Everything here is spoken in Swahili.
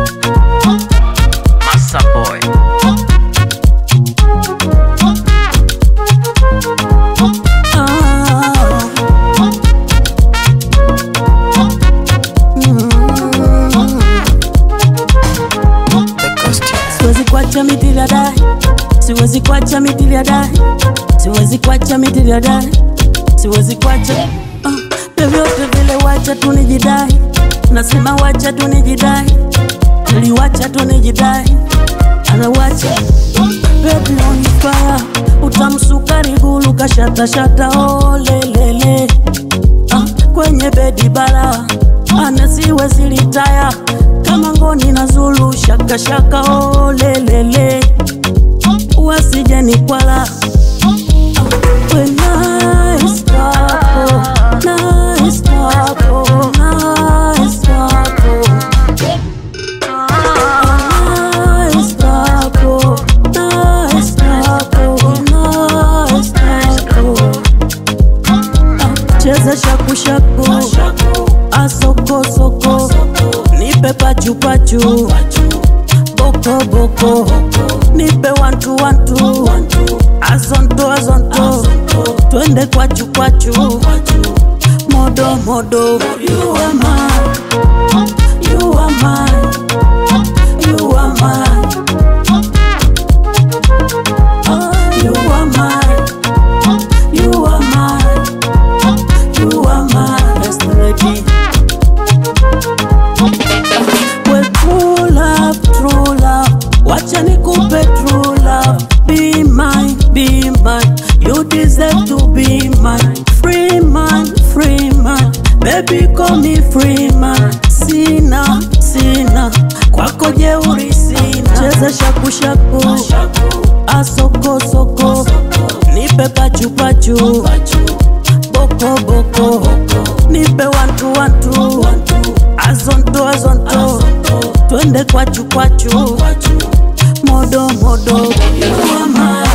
Massa Boy. Siwezi kuacha mithili ya dai, siwezi kuacha mithili ya dai, siwezi kuacha mithili ya dai, siwezi kuacha ah, vyovyote vile, wacha tu nijidai, nasema wacha tu nijidai, niliwacha tu nijidai, anawacha baby on fire, utamsukari gulu kashatashata, oh lelele ah, kwenye bedi bara ana siwezi litaya kama ngoni na Zulu shaka shaka oh lelele wasije ni kwala we nice couple, nice couple, nice couple. Nice couple, nice couple, nice couple. Cheza shaku shaku, asoko soko, nipe pachu pachu, boko boko, nipe wantu wantu, azonto azonto, twende kwachu kwachu, modo modo, you are mine, you are mine, you are mine, oh, you are mine, you are mine. You are my best lady. Well, true love, true love. Wacha nikupe true love. Be mine, be mine. You deserve to be mine. Free man, free man. Baby, call me free man. Sina, sina. Kwako jeuri sina. Cheza shaku shaku. Asoko soko. Nipe pachu pachu boko boko nipe wantu wantu azonto azonto twende kwachu kwachu modo modo You are mine.